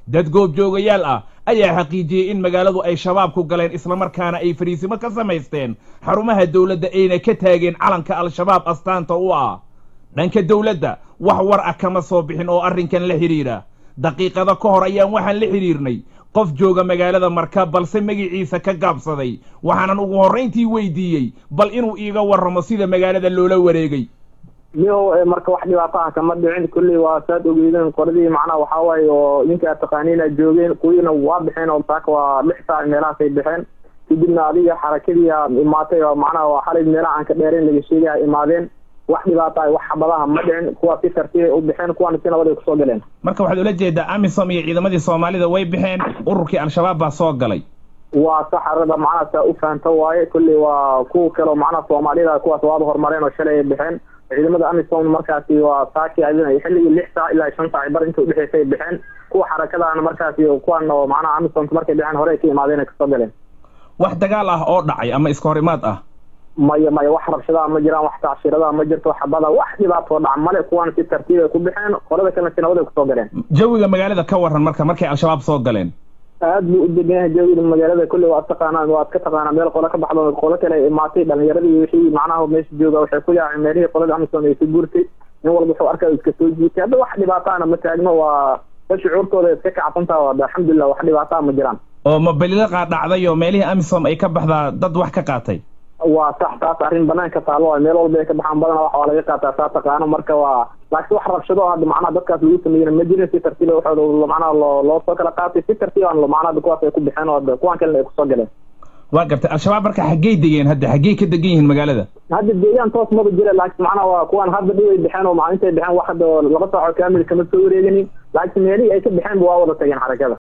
dad goobjoogayaal ah ayaa xaqiijiyey in magaaladu ay shabaabku galeen islamarkaana ay fariisimo ka samaysteen xarumaha dowladda ayna ka taageen calanka al-shabaab astaanta u ah dhanka dowladda wax war ah kama soo bixin oo arrinkan la xidhiidha daqiiqado ka hor ayaan waxaan la xidhiirnay qof jooga magaalada marka balse magiciisa ka gaabsaday waxaanan ugu horrayntii weydiiyey bal inuu iiga warramo sida magaalada loola wareegay mihow marka wax dhibaato ah kama dhicin kulley waa saad ogeydeen qoladii macnaha waxaa waaye oo ninkaa taqaaniina joogeen kuwiina waa baxeen oo saaka waa lix saac meelahaasay baxeen kadibna adiga xarakadii a imaatay oo macnaha waa xalay meelaha aan ka dheerayn laga sheegay a imaadeen wax dhibaata ah wax xabadaha ma dhicin kuwaa si tartiibay u baxeen kuwaana si nabad ay kusoo galeen marka waxaad ula jeedaa amisom iyo ciidamadii soomaalida way baxeen ururkii al-shabaab baa soo galay waa saxarada macnaha saa u fahamta waaye kulley waa kuwa kaleo macnaha soomaaliyada kuwaas waaba horumareen oo shalay ay baxeen ciidamada amisom markaasi waa saaki xilligii lix saac ilaa shan saac bar inta udhexeysa ay baxeen kuwa xarakadaana markaasi kuwan oo macnaha amisomka markay baxeen hore ay ka imaadeen ay kasoo galeen wax dagaal ah oo dhacay ama iska horimaad ah maya maya wax rabshadaha ma jiraan wax tacshiradaha ma jirto xabada wax dhibaatoo dhac male kuwan si tartiib ay ku baxeen qolada kalena si nabad ay kusoo galeen jawiga magaalada ka waran marka markay al-shabaab soo galeen aad buu u degan yahay jawiga magaalada kulley waad taqaanaa waad ka taqaanaa meel qolo ka baxdo qolo kale ay imaatay dhalinyaradii wixii macnaha meesha jooga waxay ku yaaceen meelihii qolada amisom ay ka guurtay nin walba wuxuu arkaa iska soo jiitay hadda wax dhibaataana ma taagno waa da shucuurtooda iska kacsantaha waa alxamdulilah wax dhibaataa ma jiraan oo ma belilaqa dhacday oo meelihii amisom ay ka baxdaa dad wax ka qaatay waa sax taas arrin banaanka taalo waay meel walba ay ka baxaan badana wax waa laga qaataa saa taqaano marka waa laakiin wax rabshado hadda macnaha dadkaas lagu sameeyena ma jirin si tartiiba waxooda macnaha loo loo soo kala qaatay si tartiiban macnaha kuwaas ay ku baxeen oo kuwan kalena ay kusoo galeen waa gartay al-shabaab marka xaggey degeen hadda xaggey ka degan yihiin magaalada hadda deegaan toos maba jira laakiin macnaha waa kuwan hadda dhib ay baxeen oo macnintay baxeen wax hadda laba saaco kaamil kama soo wareeganin laakiin meelihii ay ka baxeen ba waa wada tageen xarakada